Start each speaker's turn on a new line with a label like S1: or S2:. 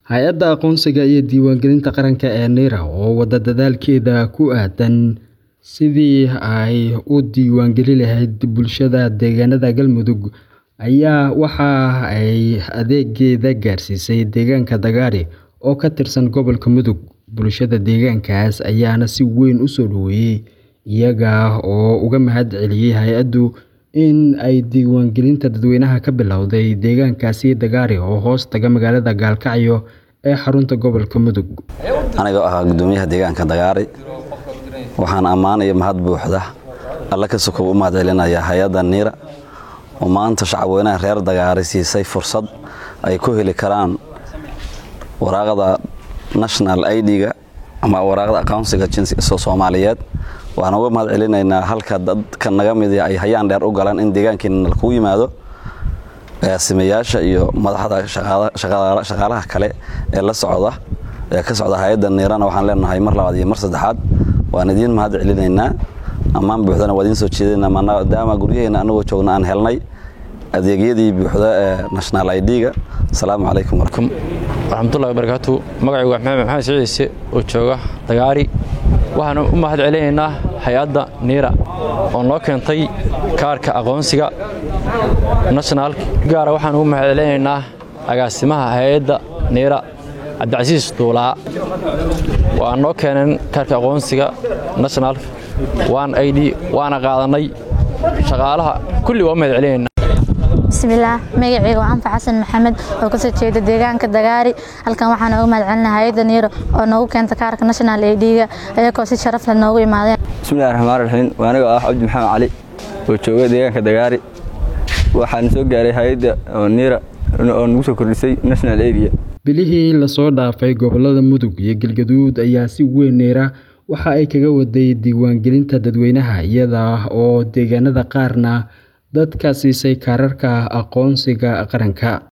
S1: Hay'adda Aqoonsiga iyo Diiwaangelinta Qaranka ee NIRA oo wada dadaalkeeda ku aaddan sidii ay u diiwaangelin lahayd bulshada deegaanada Galmudug ayaa waxa ay adeeggeeda gaarsiisay deegaanka Dagari oo ka tirsan gobolka Mudug. Bulshada deegaankaas ayaana si weyn u soo dhoweeyay, iyaga oo uga mahadceliyay hay'addu in ay diiwaangelinta dadweynaha ka bilowday deegaankaasi Dagari oo hoos taga magaalada Gaalkacyo ee xarunta gobolka Mudug.
S2: Anigoo ah guddoomiyaha deegaanka Dagari waxaan ammaan iyo mahad buuxda alle ka sokow u mahadcelinayaa hay'adda NIRA oo maanta shacabweynaha reer Dagari siisay fursad ay ku heli karaan waraaqda national ID-ga ama waraaqda aqoonsiga jinsiga Soomaaliyeed. Waxaan uga mahadcelinaynaa halka dadka naga mid ay hayaan dheer u galaan in deegaankeena lagu yimaado sameeyaasha iyo madaxda shaqaalaha kale ee la socda ee ka socda hay'adda NIRA waxaan leenahay mar labaad iyo mar saddexaad waan idiin mahad celinaynaa ammaan buuxdana waa idiin soo jeedinaynaa maadaama guryaheena anagoo joogna aan helnay adeegyadii buuxda ee national ID-ga asalaamu calaykum
S3: waraxmatullahi wabarakaatu magacaygu waa maxamed maxamed siciid ciise oo jooga Dagari waxaan u mahad celinaynaa hay'adda NIRA oo noo keentay kaarka aqoonsiga national gaara waxaan ugu mahad celinaynaa agaasimaha hay'adda NIRA cabdicasiis duulaa waa noo keeneen kaarka aqoonsiga national waan ID waana qaadanay shaqaalaha kulli waa u mahad celinaynaa
S4: bismillaah magacayga waa anfac xasan maxamed oo kasoo jeeda deegaanka Dagari halkan waxaan uga mahad celinayaa hay'adda NIRA oo noogu keenta kaarka national ID-ga ayagoo si sharaf leh noogu imaadeen
S5: bismillaahir rahmaanir rahiim waa aniga ah Cabdi Maxamed Cali oo jooga deegaanka Dagari waxaan soo gaaray hay'adda NIRA oo nagu soo kordhisay national ID-ga
S1: bilihii lasoo dhaafay gobolada Mudug iyo Galgaduud ayaa si weyn NIRA waxa ay kaga waday diiwaangelinta dadweynaha iyada oo deegaanada qaarna dadka siisay kaararka aqoonsiga qaranka